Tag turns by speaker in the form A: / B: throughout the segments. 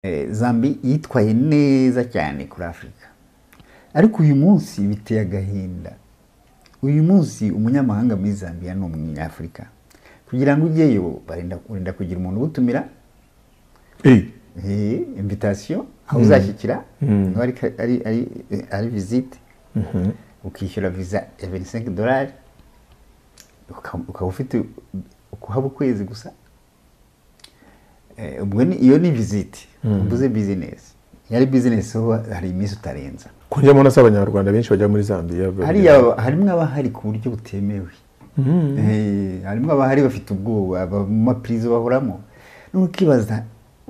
A: Eh, Zambia yitwaye neza cyane kuri afurika ariko uyu munsi biteye agahinda uyu munsi umunyamahanga muri zambia ni umunyafurika kugira ngo ujyeyo barenda urenda kugira umuntu ugutumira eh, invitation aho uzashyikira niba ari ka- ari- ari- eh, ari visite ukishyura visa ya 25 dolari uka- ukaba ufite ukuhaba ukwezi gusa Eh, ubwo ni- iyo ni visite mvuze bizinesi iyo ari bizinesi ho hari iminsi utarenza
B: kongera mbona si abanyarwanda benshi bajya muri zambiya
A: hariya harimo abahari ku buryo butemewe Eh, harimo abahari bafite ubwoba aba mu mapirizo bahoramo nukibaza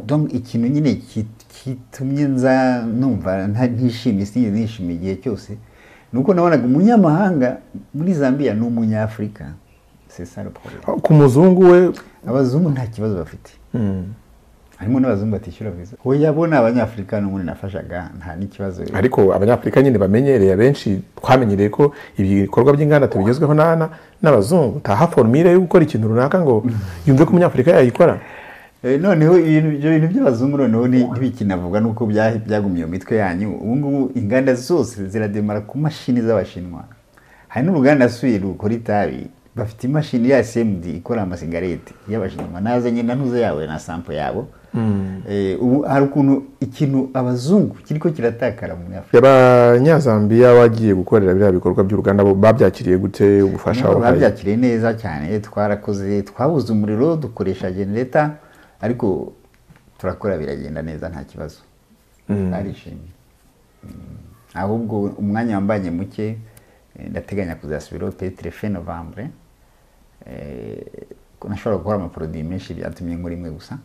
A: donc ikintu nyine ki- kitumye nza numva nta- ntishimye sinigeze nishimiye igihe cyose ni uko nabonaga umunyamahanga muri zambia ni umunyafurika c'est ça le problème
B: ku muzungu we
A: abazungu nta kibazo bafite harimo n'abazungu batishyura viza oya bo ni abanyafurika n'ubundi nafashaga nta n'ikibazo
B: ariko abanyafurika nyine bamenyereye abenshi twamenyereye ko ibikorwa by'inganda tubigezweho n'ana n'abazungu ntaha forumire yo gukora ikintu runaka ngo yumve ko umunyafurika yayikora
A: Eh, noneho ibintu- ibyo bintu by'abazungu noneho ni- ntibikinavuga nuko bya- byagumye mu mitwe yanyu ubu ngubu inganda zose zirademara ku mashini z'abashinwa hari n'uruganda nasuye rukora itabi bafite imashini ya smd ikora amasigareti y'abashinwa nazanye na ntuze yawe na sampo yabo Eh, ubu hari ukuntu ikintu abazungu kiriko kiratakara muri afurika
B: abanyazambiya bagiye gukorera biriya bikorwa by'uruganda bo babyakiriye gute ubufasha
A: Nubwo
B: babahaye?
A: babyakiriye neza cyane twarakoze twabuze umuriro dukoresha genereta ariko turakora biragenda neza nta kibazo barishimye Mm. ahubwo umwanya wambanye muke eh, ndateganya kuzasubiraho peut-être fin novembre Eh, ko nashobora gukora amaproduit menshi byatumye nkora imwe gusa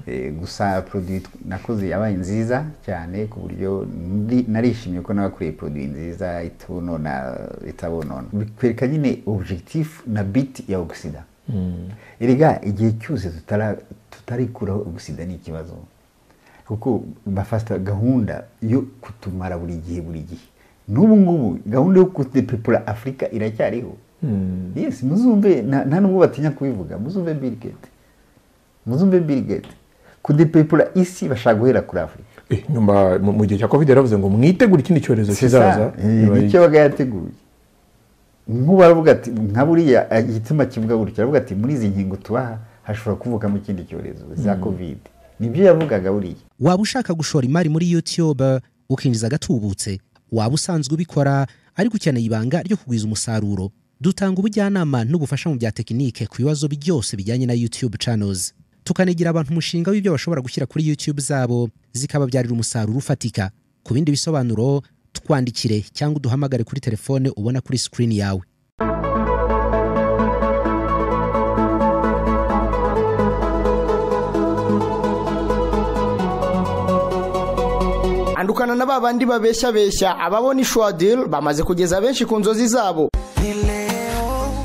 A: Eh, gusa produit nakoze yabaye nziza cyane ku buryo ndi- narishimye ko nabakoreye produit nziza itunona itabonona bikwereka nyine objectif na bit ya oxida erega igihe cyose tutara- tutarikuraho oxida ni ikibazo kuko bafata gahunda yo kutumara buri gihe buri gihe n'ubu ngubu gahunda yo kudepepura afurika iracyariho yes muzumve nta nta nubwo batinya kubivuga muzumve bill gate muzumve bill gate kudepepura isi bashaka guhera kuri afurika
B: Eh, nyuma mu mu gihe cya covid yaravuze ngo mwitegure ikindi cyorezo kizaza
A: nicyo baga yateguye nk'ubu aravuga ati nka buriya igituma kivuga gutyo aravuga ati muri izi nkingo tubaha hashobora kuvukamo ikindi cyorezo za covid nibyo yavugaga buriya
C: waba ushaka gushora imari muri youtube ukinjiza agatubutse waba usanzwe ubikora ariko ukeneye ibanga ryo kugwiza umusaruro dutanga ubujyanama n'ubufasha mu bya tekinike ku bibazo byose bijyanye na youtube channels tukanigira abantu umushinga w'ibyo bashobora gushyira kuri youtube zabo zikababyarira umusaruro ufatika ku bindi bisobanuro twandikire cyangwa uduhamagare kuri telefone ubona kuri screen yawe
D: andukana na ba bandi babeshyabeshya ababona ishwadil bamaze kugeza benshi ku nzozi zabo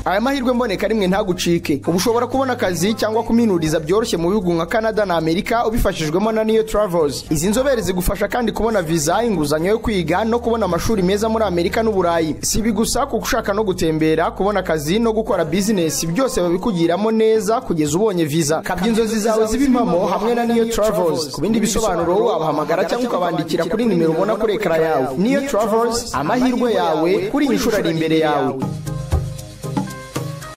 D: aya mahirwe mboneka rimwe ntagucike uba ushobora kubona akazi cyangwa kuminuriza byoroshye mu bihugu nka canada na amerika ubifashijwemo na niyo travels izi nzobere zigufasha kandi kubona viza inguzanyo yo kwiga no kubona amashuri meza muri amerika n'uburayi si ibi gusa kuko ushaka no gutembera kubona akazi no gukora bizinesi byose babikugiramo neza kugeza ubonye viza kabya inzozi zawe zibe impamo hamwe na niyo travels ku bindi bisobanuro wabahamagara cyangwa ukabandikira kuri nimero ubona kuri ekara yawe niyo travels amahirwe yawe kuri iyi nshuro ari imbere yawe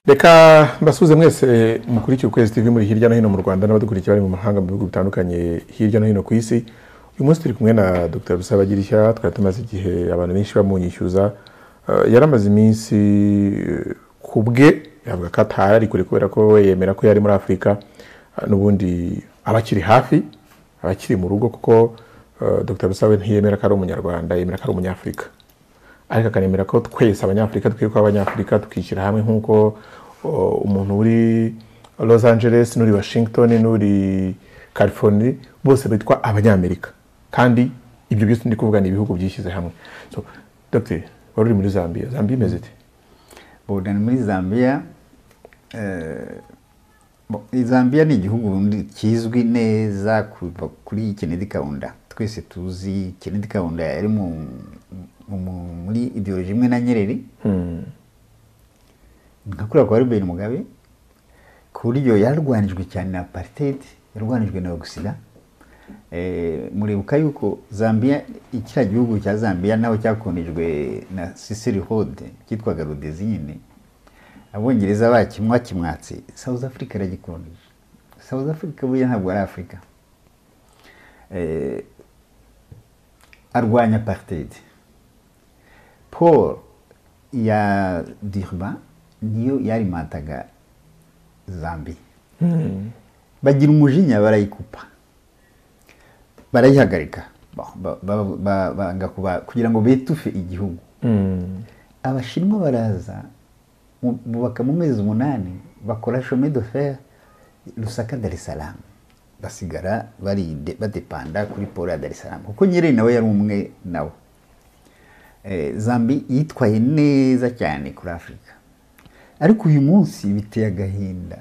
B: reka mbasuze mwese mukurikira ukwezi tv muri hirya no hino mu rwanda n'abadukurikiye bari mu mahanga mu bihugu bitandukanye hirya no hino ku isi uyu munsi turi kumwe na dr rusabagirishya twari tumaze igihe abantu benshi bamunyishyuza Eh, yaramaze iminsi eh, ku bwe yavuga ko atari ari kure kubera ko we yemera ko yari muri afurika Eh, n'ubundi aba akiri hafi aba akiri mu rugo kuko eh, dr rusabe ntiyemera ko ari umunyarwanda yemera ko ari umunyafurika ariko akanemera ko twese abanyafurika dukwiye kuba abanyafurika tukishyira hamwe nk'uko o, umuntu uri los angeles n'uri washington n'uri california bose bitwa abanyamerika kandi ibyo byose ndi kuvuga ni ibihugu byishyize hamwe so dr wari uri muri zambia zambia imeze ite
A: ubu ni muri zambia eh, bo- zambia ni igihugu ubundi kizwi neza kuva kuri kennedy kaunda twese tuzi kennedy kaunda yari mu- mu- mu- muri ideoloji imwe na nyerere nka kuriya kwa rubeni mugabe ku buryo yarwanijwe cyane na aparitedi yarwanijwe na ogisida muribuka yuko zambia kiriya gihugu cya zambia naho cyakonejwe na sisiri hode cyitwaga rudezi nyine abongereza bakimwa kimwatse south africa iragikoneje south africa buriya ntabwo ari afurika arwanya apartheid paul ya dirba niyo yarimataga zambia bagira umujinya barayikupa barayihagarika banga kugira ngo bitufe igihugu abashinwa baraza bubaka mu mezi umunani bakora shome de fer rusaka darisaramu basigara badepanda kuri paul ya darisaramu kuko nyiri nawe yari umwe nawe zambi yitwaye neza cyane kuri afurika ariko uyu munsi biteye agahinda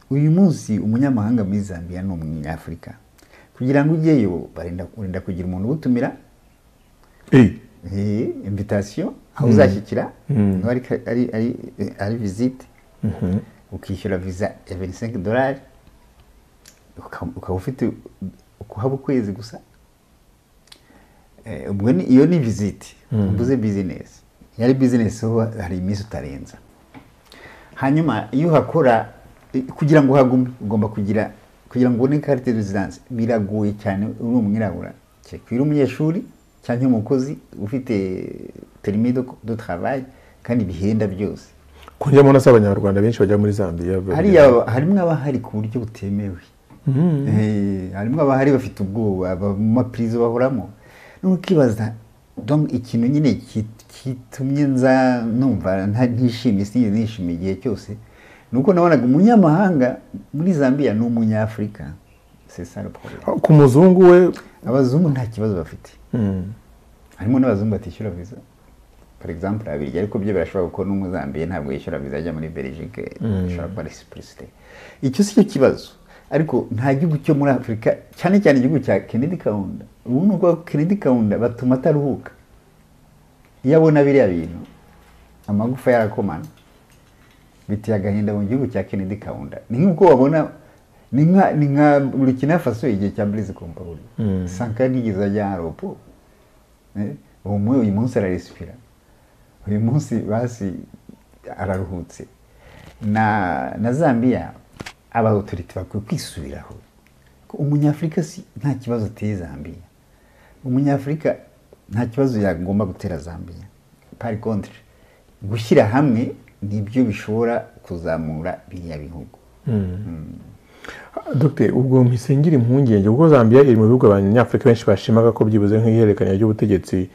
A: uyu munsi umunyamahanga muri zambia ni umunyafurika kugira ngo ujyeyo barinda kugira umuntu ubutumira invitasiyo aho uzashyikira niba ari visite ukishyura viza ya venisenke dorari ukaba ufite ukuhaba ukwezi gusa iyo ni visite mvuze bizinesi iyo ari bizinesi hari iminsi utarenza hanyuma iyo uhakora kugira ngo uhagume ugomba kugira kugira ngo ubone karite rezidanse biragoye cyane uri umwirabura kereka uri umunyeshuri cyangwa umukozi ufite perimi do travail kandi bihenda byose
B: kujyamo na abanyarwanda benshi bajya muri zambia
A: hariya harimo abahari ku buryo butemewe harimo abahari bafite ubwoba mu mapirizo bahoramo n'ukibaza ikintu nyine kitumye nza numva ntishimye sinigeze nishimiye igihe cyose nuko nabonaga umunyamahanga muri zambia ni umunyafurika
B: ku muzungu we
A: abazungu nta kibazo bafite harimo n'abazungu batishyura viza for example abirya ariko byo birashobora kuko n'umuzambiya ntabwo yishyura viza ajya muri belgique ishobora kuba resipurisite icyo si cyo kibazo ariko nta gihugu cyo muri afurika cyane cyane igihugu cya kennedy kaunda ubu ni uko kennedy kaunda batuma ataruhuka iyo abona biriya bintu amagufa yarakomana biteye agahinda mu gihugu cya Kennedy Kaunda ni nk'uko wabona ni nka ni nka Burkina Faso igihe cya Blaise Compaoré mm. Sankara nigeze ajya aropo eh umwe uyu munsi araresipira uyu munsi basi araruhutse na na Zambia aba autorite bakwiye kwisubiraho umunyafurika si nta kibazo ateye Zambia umunyafurika nta kibazo yagomba gutera Zambia par contre gushyira hamwe nibyo bishobora kuzamura biriya bihugu
B: dogiteri ubwo mpise impungenge ubwo zambia iri mu bihugu abanyafurika benshi bashimaga ko byibuze nk'ihererekanya ry'ubutegetsi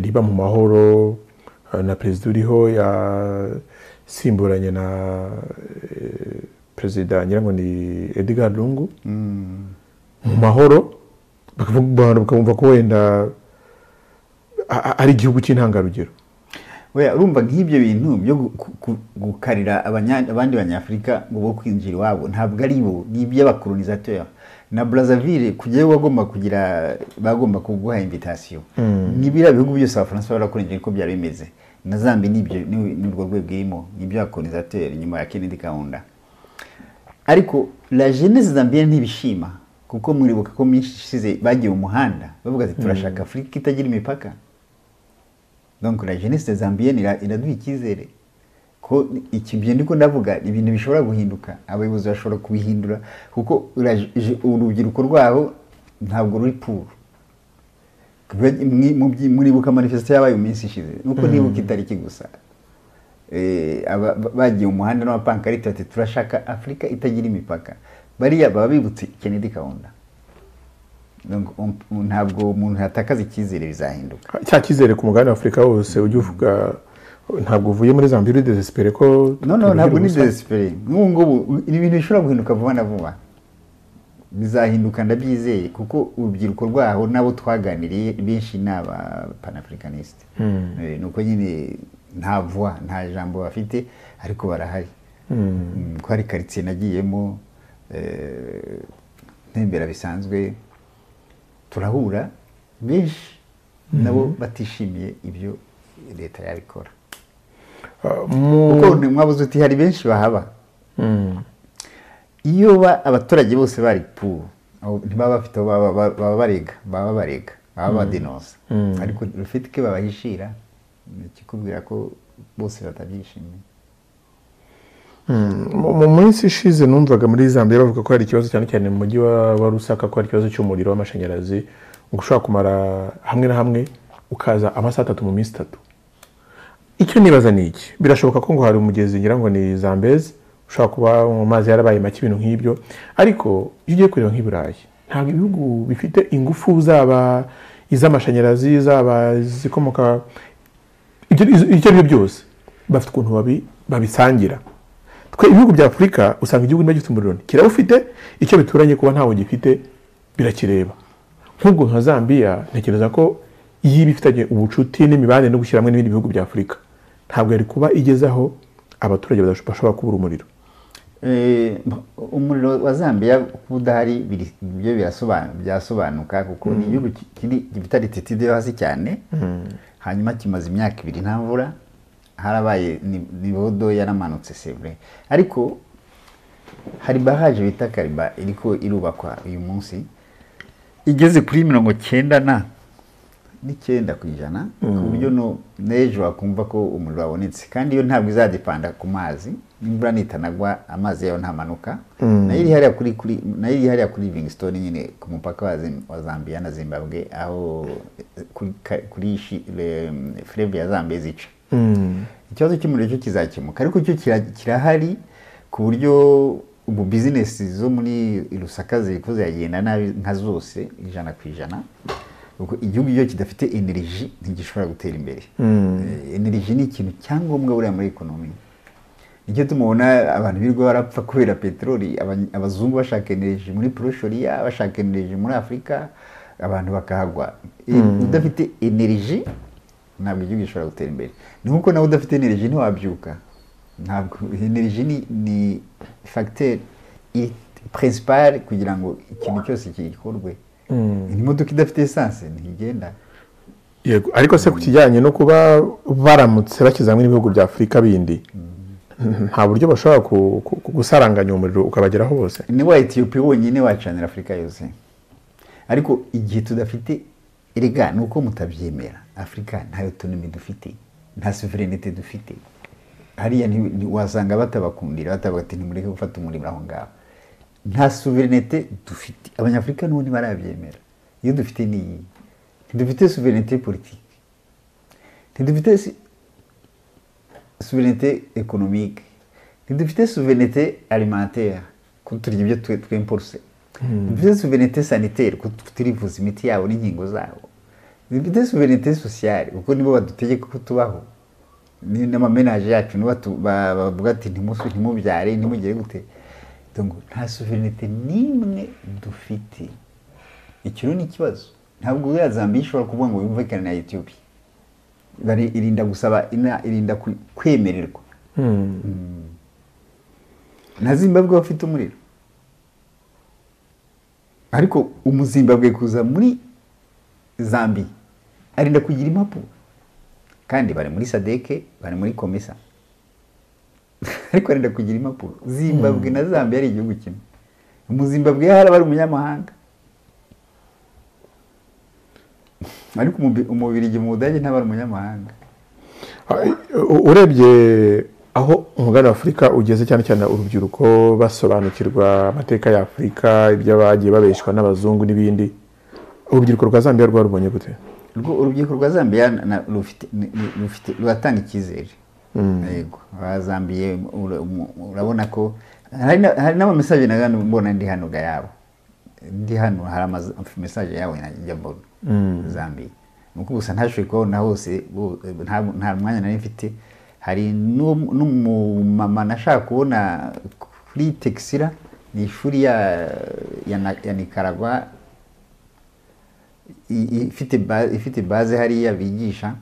B: riba mu mahoro na perezida uriho yasimburanye na perezida ngira ngo ni edgar rungu mu mahoro bakumva ko wenda ari igihugu cy'intangarugero
A: urumva nk'ibyo bintu byo gukarira abandi banyafurika ngo bo kwinjira iwabo ntabwo ari bo ni iby'abakolonizateri na brazzaville kujyayo bagomba kugira bagomba kuguha invitasiyo n'ibiriya bihugu byose abafaransa barakorinjira uko byari bimeze na zambi n'urwo rwego irimo ni iby'abakolonizateri nyuma ya kennedy kaunda ariko la jeunesse zambia ntibishima kuko muribuka ko minshi ishize bagiye mu muhanda bavuga ati turashaka afurika itagira imipaka donc la jeunesse zambienne iraduha icyizere ko iki byo ndiko ndavuga ibintu bishobora guhinduka abayobozi bashobora kubihindura kuko urubyiruko rwaho ntabwo ruri puru muribuka manifesito yabaye mu minsi ishize nuko nibuka itariki gusa bagiye mu muhanda n'abapankarite bati turashaka afurika itagira imipaka bariya baba bibutse kennedy kaunda ntabwo umuntu yatakaza icyizere bizahinduka
B: cya cyizere ku mugabane w'afurika wose ujya uvuga ntabwo uvuye muri zambia uri desesipere ko
A: noneho ntabwo ni desesipere nk'ubu ngubu ni ibintu bishobora guhinduka vuba na vuba bizahinduka ndabyizeye kuko urubyiruko rwaho nabo twaganiriye benshi ni aba panafurikanisite ni uko nyine nta vuba nta jambo bafite ariko barahari ko hari karitsiye nagiyemo ntembera bisanzwe turahura benshi nabo batishimiye ibyo leta yabikora kuko mwabuze uti hari benshi bahaba iyo abaturage bose bari puru aho ntibaba bafite aho baba baba- baba barega baba barega baba badenosa ariko rufite ike babahishira ni ikikubwira ko bose batabyishimiye
B: Mu mu minsi ishize numvaga muri zambia bavuga ko hari ikibazo cyane cyane mu mujyi wa wa rusaka ko hari ikibazo cy'umuriro w'amashanyarazi ngo ushobora kumara hamwe na hamwe ukaza amasaha atatu mu minsi itatu icyo nibaza ni iki birashoboka ko ngo hari umugezi ngira ngo ni zambezi ushobora kuba mu mazi yarabaye make ibintu nk'ibyo ariko iyo ugiye kureba nk'i burayi ntabwo ibihugu bifite ingufu zaba iz'amashanyarazi zaba izikomoka ibyo ibyo ari byo byose bafite ukuntu babi- babisangira twe ibihugu bya afurika usanga igihugu niba gifite umuriro kirawufite icyo bituranye kuba ntawo gifite birakireba nk'ubwo nka zambia ntekereza ko yiba ifitanye ubucuti n'imibanire no gushyira hamwe n'ibindi bihugu bya afurika ntabwo yari kuba igezaho abaturage badasho- bashobora kubura umuriro
A: Eh, umuriro wa zambia kuba udahari biri- byo birasoban- byasobanuka kuko ni igihugu ki- kiri gifite alititude yo hasi cyane hanyuma kimaze imyaka ibiri nta mvura harabaye ni- nivo do yaramanutse sevure ariko hari baraje bita kariba iriko irubakwa uyu munsi igeze kuri mirongo cyenda na n'icyenda ku ijana ku buryo no- n'ejo wakumva ko umuriro wabonetse kandi iyo ntabwo izadepanda ku mazi n'imvura nitanagwa amazi yayo ntamanuka nayo iri hariya kuri kuri nayo iri hariya kuri livingstone nyine ku mupaka wa, Zim- wa zambia na zimbabwe aho eh, kuri, ka- kuri shi- le- fleuve ya zambia zica ikibazo cy'umuriro cyo kizakemuka ariko cyo kira- kirahari ku buryo ubu bizinesi zo muri rusaka ziri kuzagenda nabi nka zose ijana ku ijana Ubwo igihugu iyo kidafite energy ntigishobora gutera imbere Eh, energy ni ikintu cyangombwa buriya muri ekonomi nicyo tumubona abantu birirwa barapfa kubera peteroli aba- abazungu bashaka energy muri poroshoriya bashaka energy muri afurika abantu bakahagwa Eh, udafite energy ntabwo igihugu gishobora gutera imbere ni nk'uko nawe udafite energy ntiwabyuka ntabwo energy ni, ni facteur i- principal kugira ngo ikintu cyose gikorwe imodoka idafite esanse ntigenda
B: yego ariko se ku kijyanye no kuba baramutse bashyize hamwe n'ibihugu bya afurika bindi nta buryo bashobora ku- ku- ku- gusaranganya umuriro ukabageraho bose
A: ni wa etiyopiya wonyine wacanira afurika yose ariko igihe tudafite erega ni uko mutabyemera afurika nta otonomi dufite nta suverenite dufite hariya ni- ni- wasanga batabakundira batabati ntimureke gufata umurimo aho ngaho nta suverenite dufite abanyafurika n'ubundi barabyemera iyo dufite ni iyi ntidufite suverenite politiki ntidufite si- suverenite ekonomike ntidufite suverenite alimentaire ko turya ibyo twe- twimporse ntidufite suverenite sanitaire ko turivuza imiti yabo n'inkingo zabo ntidufite suverenite sociale kuko nibo badutegeka ko tubaho Ni- n'amamenaje yacu nibo batu- ba- bavuga ati "Ntimusu- ntimubyare ntimugire gute Donc, nta suverenite n'imwe dufite icyo rero ni ikibazo ntabwo uriya zambia ishobora kuvuga ngo yumvikane na etiyopiya bari irinda gusaba ina- irinda ku- kwemererwa Mm. na zimbabwe bafite umuriro ariko umuzimbabwe kuza muri zambi arinda kugira impapuro kandi bari muri sadeke bari muri komisa ariko arinda kugira impapuro zimbabwe na zambia ari igihugu kimwe umuzimbabwe yaharaba ari umunyamahanga ariko umubi- umubirigi mu budage ntabari umunyamahanga
B: U- urebye aho umugabane wa afurika ugeze cyane cyane urubyiruko basobanukirwa amateka ya afurika ibyo bagiye babeshwa n'abazungu n'ibindi urubyiruko rwa zambia rwa rubonye gute
A: Urwo- urubyiruko rwa zambiya na- na- rufite ni- ni- rufite- ruratanga icyizere yego abazambiye ura- umu- urabona ko hari na- hari n'amamesaje na gano mbona ndi hano gayabo ndi hano hari amamesaje yawe najya mbona zambiya ni uko gusa ntashoboye kubabona hose bo- nta nta mwanya nari mfite hari n'u- n'umumama nashaka kubona kuri texira ni ishuri ya, ya, na- ya nicaragua i- i- ifite ba- ifite baze hariya bigisha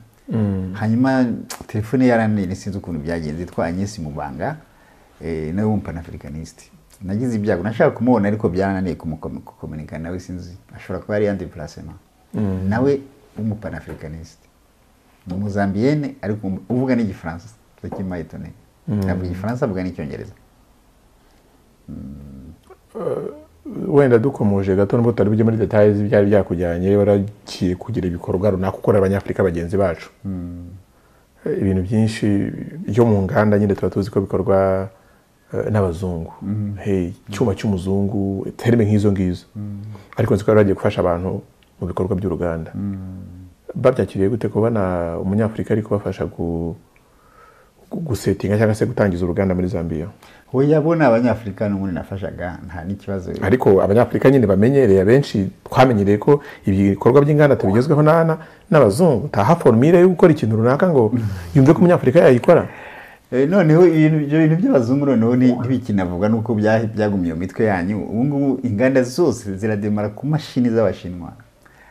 A: hanyuma telefone yaranene sinzi ukuntu byagenze itwa Agnes Mubanga eh, nawe w'umupanafricaniste nagize ibyago nashaka kumubona ariko byarananiye kumukomunika nawe sinzi ashobora kuba ari yandi placement nawe w'umupanafricaniste ni umuzambiyene ariko um- uvuga n'igifaransa kimayitone ntabwo igifaransa avuga n'icyongereza
B: wenda dukomoje gato nubwo tutari bujye muri detaye z'ibyari byakujyanye baragiye kugira ibikorwa runaka ukora abanyafurika bagenzi bacu ibintu byinshi byo mu nganda nyine tuba tuzi ko bikorwa eh, n'abazungu Hey, icyuma cy'umuzungu terime nk'izo ngizo ariko nzi ko bari bagiye gufasha abantu mu bikorwa by'uruganda babyakiriye gute kubona umunyafurika ari kubafasha gu- gu- gusetinga cyangwa se gutangiza uruganda muri zambia
A: we yabona abanyafurika n'ubundi nafashaga nta n'ikibazo
B: ariko abanyafurika nyine bamenyereye abenshi twamenyereye ko ibikorwa by'inganda tubigezweho n'ana n'abazungu ntaha formire yo gukora ikintu runaka ngo yumve ko umunyafurika yayikora
A: Eh, noneho ibintu ibyo bintu by'abazungu noneho ni- ntibikinavuga nuko bya- byagumye mu mitwe yanyu ubu ngubu inganda zose zirademara ku mashini z'abashinwa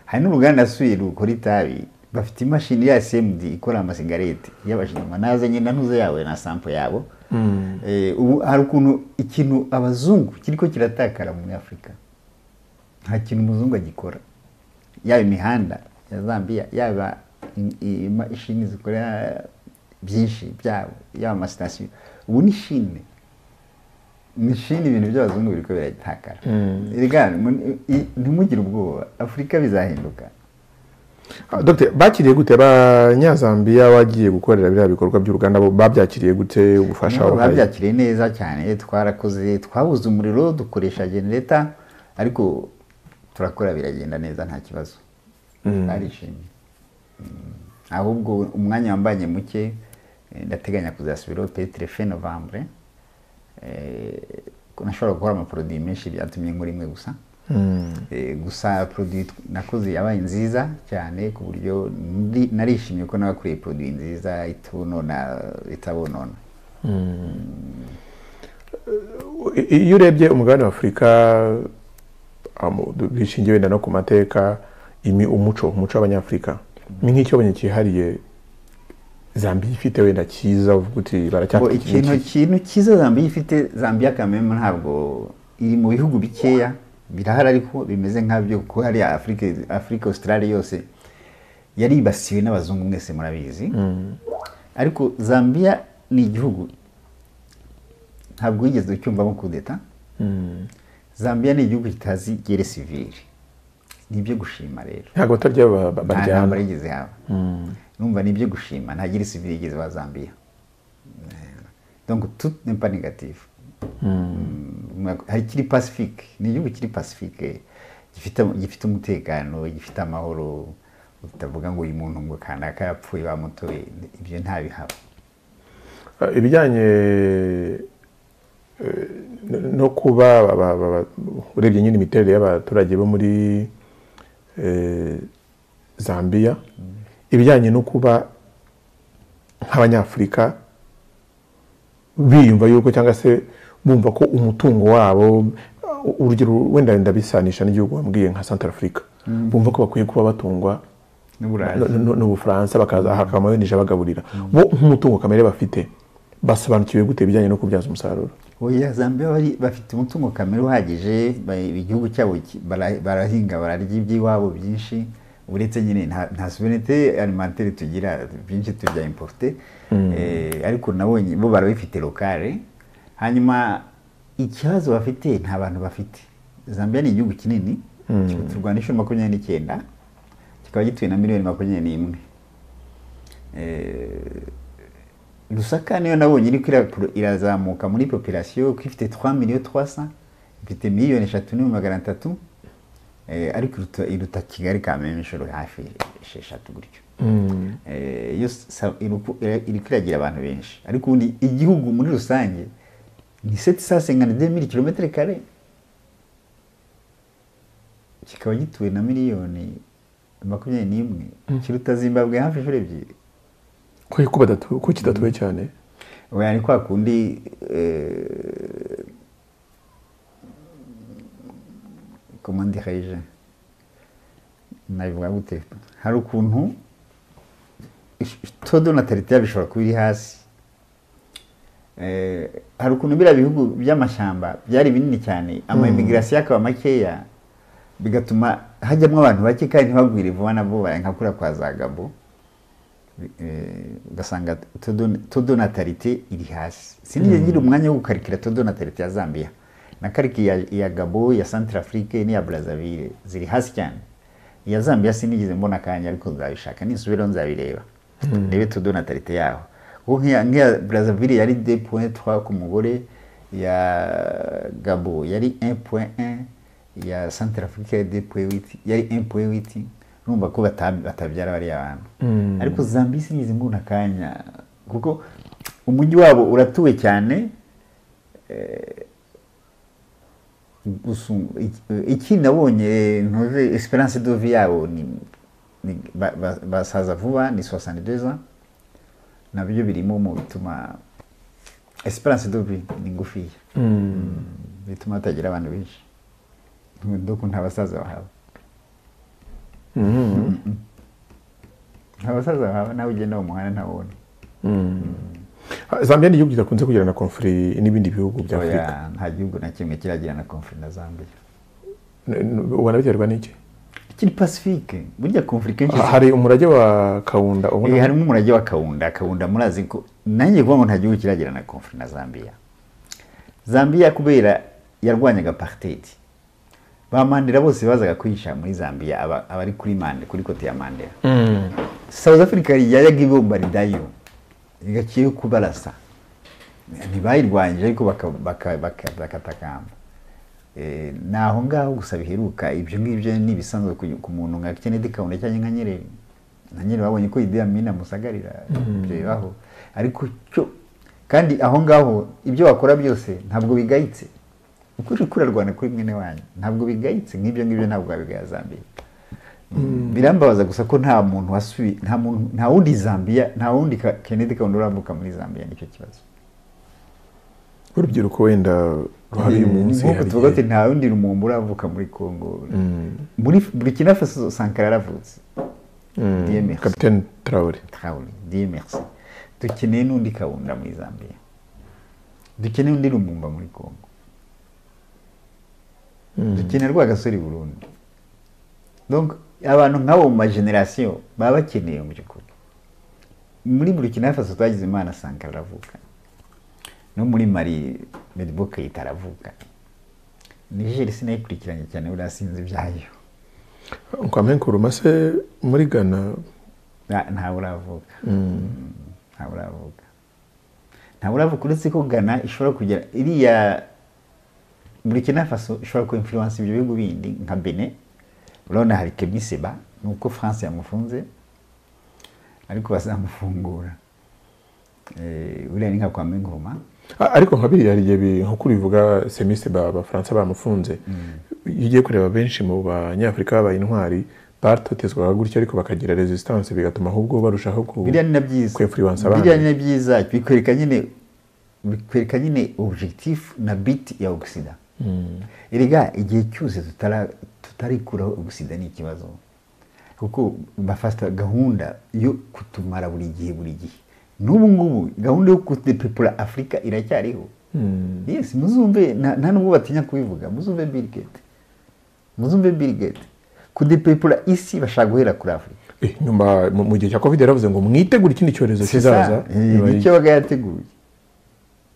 A: hari n'uruganda suye rukora itabi bafite imashini ya cmd ikora amasigarete y'abashinwa nazanye na ntuze yawe na sampo yabo Eh, ubu hari ukuntu ikintu abazungu kiriko kiratakara muri afurika nta kintu umuzungu agikora yaba imihanda ya zambia yaba in- ima- ishini zikora byinshi byabo yaba amasitasiyo ubu ni shine ni shine ibintu by'abazungu biriko biragitakara Erega, mu- i- ntimugire ubwoba afurika bizahinduka
B: Ah, Dr. bakiriye gute abanyazambiya wagiye gukorera biriya bikorwa by'uruganda bo babyakiriye gute ubufasha
A: Nabo
B: wabahaye?
A: babyakiriye neza cyane twarakoze twabuze umuriro dukoresha genereta ariko turakora biragenda neza nta kibazo barishimye Mm. ahubwo umwanya wambanye muke eh, ndateganya kuzasubiraho petre fe novembre Eh, ko nashobora gukora amaporoduwi menshi byatumye nkora imwe gusa
B: Mm.
A: Eh, gusa produit nakoze yabaye nziza cyane ku buryo ndi- narishimye ko nabakuriye produit nziza itunona itabonona
B: I- iyo urebye umugabane w'afurika amu- du- bishingiye wenda no ku mateka imi umuco umuco w'abanyafurika ni nk'icyo bonye cyihariye zambiya ifite wenda cyiza uvuga uti
A: ngo
B: baracyafite iki
A: ikintu
B: n'iki.
A: kintu cyiza zambiya ifite zambiya kameme ntabwo iri mu bihugu bikeya birahari ariko bimeze nk'abyo kuko hariya afurika afurika australia yose yaribasiwe n'abazungu mwese murabizi ariko zambiya ni igihugu ntabwo wigeze ucyumvamo kudeta zambiya ni igihugu kitazi gere sivire ni ibyo gushima rero
B: ntabwo batarya ba- ba-
A: nta ntambara
B: baryana
A: yigeze haba numva ni ibyo gushima nta gire sivire yigeze ba zambiya donc tout n'est pas négatif Mm, hari kiri pacifique ni igihugu kiri pacifique gifite gifite umutekano gifite amahoro utavuga ngo uyu muntu ngo kanaka yapfuye bamutoye ibyo ntabihaba
B: Eh, ibijyanye eh, no- no kuba ba- ba- ba- urebye nyine imiterere y'abaturage bo muri eh, zambiya ibijyanye no kuba nk'abanyafurika biyumva yuko cyangwa se bumva ko umutungo wabo uh, urugero wenda wenda bisanisha n'igihugu wambwiye nka santarafurika bumva ko bakwiye kuba batungwa
A: n'uburayi
B: no- no- n'ubufaransa bakaza hakaba abenije bagaburira bo nk'umutungo kamere bafite basobanukiwe gute ibijyanye no kubyaza umusaruro
A: oya zambia bari- bafite umutungo kamere uhagije ba- igihugu cyabo ki- bara- barahinga bararya iby'iwabo byinshi uretse nyine nta nta souverinete alimentaire tugira byinshi tujya importe Eh, ariko nabonye bo barabifite lokale hanyuma ikibazo bafite nta bantu bafite zambia ni igihugu kinini turwana inshuro makumyabiri n'icyenda kikaba gituwe na miliyoni makumyabiri n'imwe Eh, lusaka niyo nabonye iriko ira- irazamuka muri population ko ifite 3 millions 300 ifite miliyoni eshatu n'ibihumbi magana atatu Eh, ariko iruta- iruta kigali kameme inshuro hafi esheshatu gutyo Eh, yo sa- iruku- ira- iriko iragira abantu benshi ariko ubundi igihugu muri rusange ni 752 kilometre kare kikaba gituwe na miliyoni makumyabiri n'imwe kiruta zimbabwe hafi inshuro ebyiri
B: ko ko badatu- ko kidatuwe cyane
A: oya ni kwa kundi eh, comment dirais-je nabivuga gute hari ukuntu todo natalité bishobora kuba iri hasi Eh, hari ukuntu biriya bihugu by'amashyamba byari binini cyane amaimigirasiyo akaba makeya bigatuma hajyamo abantu bake kandi ntibagwire vuba na vuba nka kuriya kwa za gabo Eh, ugasanga todo- todo natalite iri hasi sinigeze ngira umwanya wo gukarikira todo natalite ya zambia na kariki ya, ya gabo ya centrafrique n'iya brazzaville ziri hasi cyane iya zambia sinigeze mbona akanya ariko nzabishaka nisubiraho nzabireba ndebe tudo na tarite yaho kuko nk'iya nk'iya brazzaville yari de point trois ku mugore ya gabo yari un point un ya centrafrique yari de point huit yari un point huit numva ko bata- batabyara bariya bantu ariko zambia sinigeze mbona akanya kuko umujyi wabo uratuwe cyane gusa iki- iki nabonye ntuze esperance de vie yabo ni ni- ba- ba- basaza vuba ni 62 ans nabyo birimo mu bituma esperance de vie ni ngufiya bituma hatagira abantu benshi doko nta basaza bahawe nta basaza bahawe nawe ugenda mu muhanda ntabona
B: zambia ni igihugu kidakunze kugirana konfuri n'ibindi bihugu bya afurika
A: Oya, nta gihugu na kimwe kiragirana conflit na zambia
B: N- n- ubona biterwa n'iki
A: kiri pacifique burya conflit kenshi
B: Ha- hari umurage wa kawunda
A: Eh,
B: ubona
A: harimo umurage wa kawunda kawunda murazi ko nanjye kuvuga ngo nta gihugu kiragirana na conflit na zambia zambia kubera yarwanyaga apartheid ba mandela bose bazaga kwihisha muri zambia aba- abari kuri mande kuri kote ya mandela south africa yayaga ibumba ridayo igaciye kubarasa ntibayirwanyije ariko baka- baka- baka- bakatakamba Eh, ni aho ngaho gusa biheruka ibyo ngibyo ni ibisanzwe ku- ku muntu nka kennedy kaunda cyangwa nka nyerere na nyerere babonye ko idi amin amusagarira ibyo bibaho ariko cyo kandi aho ngaho ibyo wakora byose ntabwo bigayitse ukuri kurarwana kuri mwene wanyu ntabwo bigayitse nk'ibyo ngibyo ntabwo wabigaya zambia birambabaza gusa ko nta muntu wasubi nta muntu nta wundi zambia nta wundi Ka- kennedy kaunda urambuka muri zambia nicyo kibazo
B: urubyiruko wenda ruhari uyu
A: Eh, ni
B: munsi
A: nk'uko
B: hari
A: tuvuga ati
B: igihe-
A: nta wundi rumuntu uravuka muri congo muri burkina faso sankara yaravutse
B: Mm,
A: Dieu merci.
B: kapiteni tarawure
A: Traore, Dieu merci dukeneye n'undi kawunda muri zambia dukeneye undi rumumba muri congo dukeneye rwa gasore i burundi donc abantu nk'abo mu mageneration baba bakeneye mu by'ukuri muri burkina faso twagize imana sankara aravuka no muri mari medibo kayita aravuka nigeri sinayikurikiranye cyane buriya sinzi ibyayo
B: kwame nkuruma se muri ghana
A: Nta- ntawe uravuka ntawe uravuga ntawe uravuga uretse ko gana ishobora kugera iriya burkina faso ishobora ku influence ibyo bihugu bindi nka bene urabona hari kemiseba ni uko france yamufunze ariko bazamufungura Eh, buriya ni nka kwa menguruma
B: A- ariko nka biriya hari igihe bi- nk'uko ubivuga semise ba- bafaransa bamufunze iyo ugiye kureba benshi mu banyafurika babaye intwari batotezwaga gutyo ariko bakagira resistance bigatuma ahubwo barushaho ku
A: biriya ni na byiza
B: kwinfluence
A: biriya ni
B: abandi
A: na byiza bikwereka nyine bikwereka nyine objectif na bit ya oxida erega igihe cyose tutara- tutarikuraho oxida ni ikibazo kuko bafata gahunda yo kutumara buri gihe buri gihe n'ubu ngubu gahunda yo kudepepura afurika iracyariho yes muzumve nta nta nubwo batinya kubivuga muzumve bill gates muzumve bill gates kudepepura isi bashaka guhera kuri afurika
B: Eh, nyuma mu mu gihe cya covid yaravuze ngo mwitegure ikindi cyorezo
A: Si ça.
B: kizaza
A: Eh,
B: Nyuma
A: nicyo
B: y'iki-
A: aba yateguye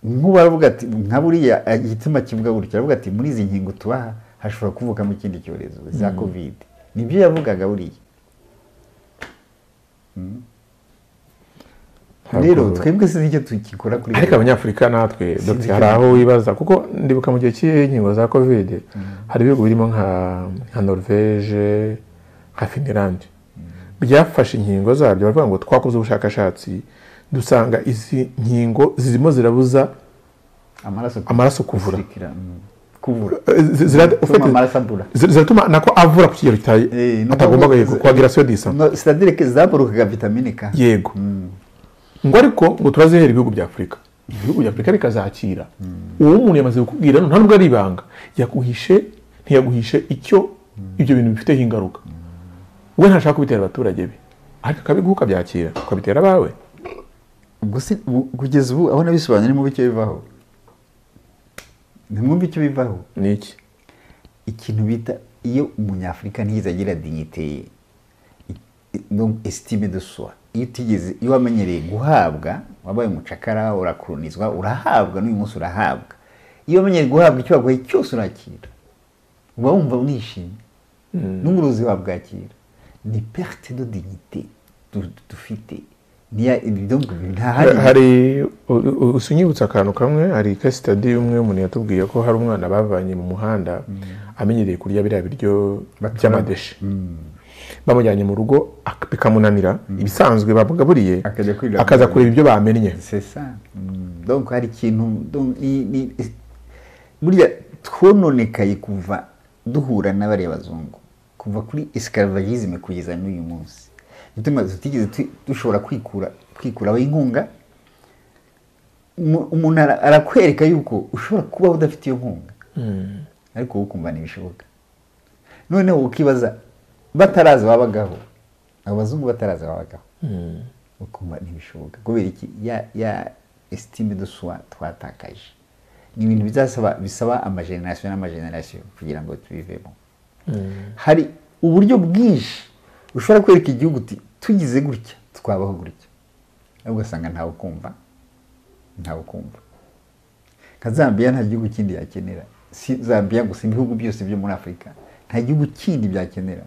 A: nk'uwaravuga ati nka buriya eh, igituma kivuga gutyo aravuga ati muri izi nkingo tubaha hashobora kuvukamo ikindi cyorezo za covid nibyo yavugaga buriya Mm.
B: Ntabwo-
A: rero twebwe sinzi icyo tukikora kuri
B: ariko abanyafurika natwe dogita hari aho wibaza kuko ndibuka mu gihe cy'inkingo za covid hari ibihugu birimo nka nka norvege nka finland byafashe inkingo zabyo baravuga ngo twakoze ubushakashatsi dusanga izi nkingo zirimo zirabuza
A: amaraso
B: amaraso kuvura.
A: Gusikira, mm. kuvura
B: eh, zi- zira-
A: Gutuma
B: ufite-
A: amaraso abura
B: zi- ziratuma nako avura ku kigero kita-
A: Eh, ni
B: atagomba
A: ukuvuga-
B: guheka, kwagira sodisa
A: No, c'est-à-dire que zaburukaga vitamine k
B: yego ngo ariko ngo turazihera ibihugu bya afurika ibihugu bya afurika bikazakira uwo umuntu yamaze kukubwira nta nubwo ari ibanga yaguhishe ntiyaguhishe icyo ibyo bintu bifiteho ingaruka we ntashaka kubitera abaturage be ariko akabiguha ukabyakira ukabitera abawe
A: Gusi- ubu- kugeza ubu aho nabisobanuye nimwumva icyo bivaho nimwumva icyo bivaho
B: ni iki
A: ikintu bita iyo umunyafurika ntiyigeze agira dignite ye i- i- no estime de soi iyo utigeze iyo wamenyereye guhabwa wabaye umucakara urakuronizwa urahabwa n'uyu munsi urahabwa iyo umenyeye guhabwa icyo waguhaye cyose urakira uba wumva unishimye n'umurozi wabwakira ni perte de dignité du- dufite niya donc ntahari
B: hari u- u- usunyibutsa akantu kamwe hari kasitadi y'umwe umuntu yatubwiye ko hari umwana bavanye mu muhanda amenyereye kurya biriya biryo by'amadeshe bamujyanye mu rugo ak- bikamunanira ibisanzwe babugaburiye
A: Akajya kwirira
B: akaza
A: mu-
B: kureba ibyo bamennye
A: c'est ça Mm. donc hari ikintu donc ni ni burya twononekaye kuva duhura n'abariya bazungu kuva kuri esclavagisme kugeza n'uyu munsi bituma tutigeze tu- dushobora kwikura kwikuraho inkunga Umu- umuntu ara- arakwereka yuko ushobora kubaho udafite iyo nkunga ariko wowe ukumva ntibishoboka noneho ukibaza bataraza babagaho abo bazungu bataraza babagaho ukumva ntibishoboka kubera iki ya ya esitime de soi twatakaje ni ibintu bizasaba bisaba amagenerasiyo n'amagenerasiyo kugira ngo tubivemo hari uburyo bwinshi ushobora kwereka igihugu uti tugize gutya twabaho gutya ariko ugasanga ntawe ukumva ntawe ukumva nka zambiya nta gihugu kindi yakenera si zambiya gusa ibihugu byose byo muri afurika nta gihugu kindi byakenera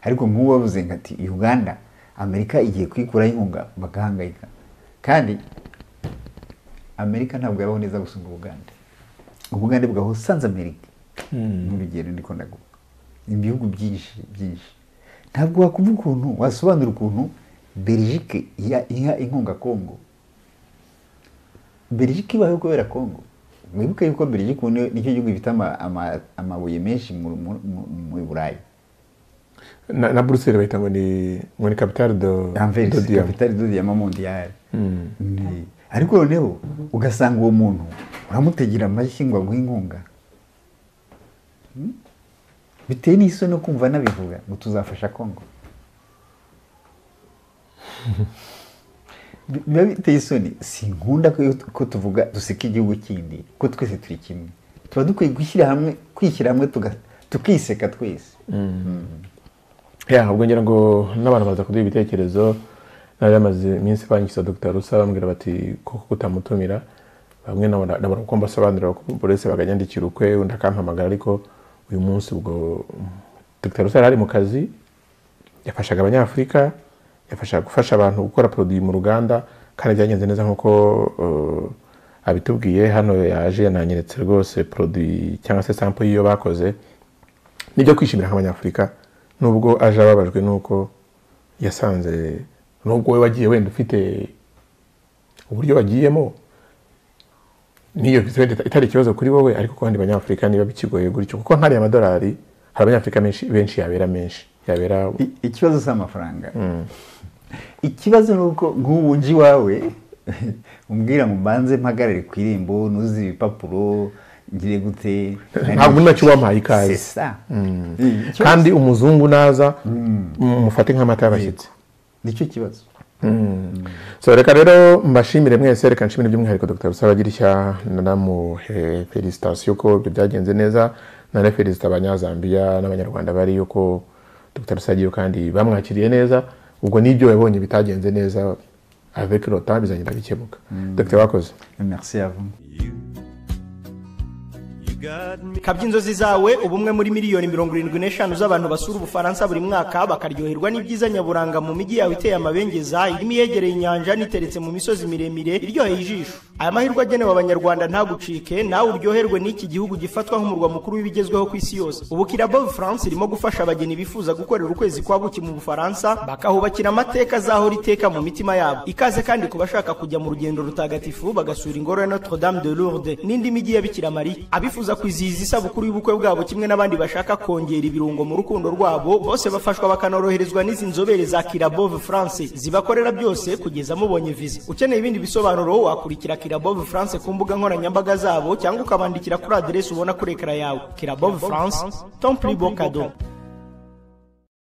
A: ariko nk'uwo wavuze ngo ati uganda amerika igiye kwikuraho inkunga bagahangayika kandi amerika ntabwo yabaho neza gusumba ubugande ubugande bwaho sanze amerika n'urugero ndiko ndaguha ibihugu byinshi byinshi ntabwo wakumva ukuntu wasobanura ukuntu belgique iha- iha inkunga kongo belgique ibayeho kubera kongo mwibuke yuko belgique ubu ni- nicyo gihugu gifite ama- ama- amabuye menshi mu- mu- mu- muri burayi
B: na, na buruseli bahita ngo ni ngo ni kapitale do do
A: anvers
B: diyama
A: kapitali do diyama mondiyari Ni- ariko noneho ugasanga uwo muntu uramutegera amashyi ngo aguhe inkunga Hmm? biteye n'isoni no kumva anabivuga ngo tuzafasha kongo Bi- biba biteye isoni sinkunda ko, ko tuvuga duseka igihugu kindi ko twese turi kimwe tuba dukwiye gushyira hamwe kwishyira hamwe tuga- tukiseka twese
B: ya ubwo ngira ngo n'abantu baza kuduha ibitekerezo nari amaze iminsi banyikiza dr rusa bambwira bati koko kutamutumira bamwe nabona nabona uko mbasobanurira ko buri wese baganyandikira ukwe undi akampamagara ariko uyu munsi ubwo dr rusa yari ari mu kazi yafashaga abanyafurika yafashaga gufasha abantu gukora produit mu ruganda kandi byagenze neza nk'uko uh, abitubwiye hano yaje yananyeretse rwose produit cyangwa se sample y'iyo bakoze nibyo kwishimira nk'abanyafurika nubwo aje ababajwe n'uko yasanze nubwo we wagiye wenda ufite uburyo wagiyemo niyo viza wenda itari ikibazo kuri wowe ariko ku bandi banyafurika niba bikigoye gutyo kuko nk'ariya amadolari hari abanyafurika benshi benshi yabera menshi yabera
A: I- ikibazo si amafaranga ikibazo ni uko nk'ubu nje iwawe umbwira ngo mbanze mpagarare ku irembo nuze ibipapuro ngire gute
B: ntabwo nacyo wampaye ikaze
A: C'est ça. Ikibazo-
B: kandi umuzungu naza mufate nk'amata y'abashyitsi
A: nicyo kibazo
B: so reka rero mbashimire mwese reka nshimire by'umwihariko dr rusabagirishya nanamuhe felicitasiyo ko ibyo byagenze neza nanafericita abanyazambiya n'abanyarwanda bari yuko dr rusagiyo kandi bamwakiriye neza ubwo n'ibyo yabonye bitagenze neza avec le temps bizagenda bikemuka dr bakoze
A: merci à vous
D: kabya inzozi zawe ubu umwe muri miliyoni mirongo irindwi n'eshanu z'abantu basura ubufaransa buri mwaka bakaryoherwa n'ibyiza nyaburanga mu mijyi yawe iteye amabengeza irimo iyegereye inyanja n'iteretse mu misozi miremire iryoheye ijisho aya mahirwe agenewe abanyarwanda ntagucike nawe uryoherwe n'iki gihugu gifatwa nk'umurwa mukuru w'ibigezweho ku isi yose ubu kirabo france irimo gufasha abageni bifuza gukorera ukwezi kwa buki mu bufaransa bakahubakira amateka azahora iteka mu mitima yabo ikaze kandi ku bashaka kujya mu rugendo rutagatifu bagasura ingoro ya notre dame de lourdes n'indi mijyi ya bikira mariya abifuza kwizihiza isabukuru y'ubukwe bwabo kimwe n'abandi bashaka kongera ibirungo mu rukundo rwabo bose bafashwa bakanoroherezwa n'izi nzobere za kirabove france zibakorera byose kugeza mubonye viza ukeneye ibindi bisobanuro wakurikira kirabove france ku mbuga nkoranyambaga zabo cyangwa ukabandikira kuri aderesi ubona kuri ekara yawe kirabove france tomplibo kado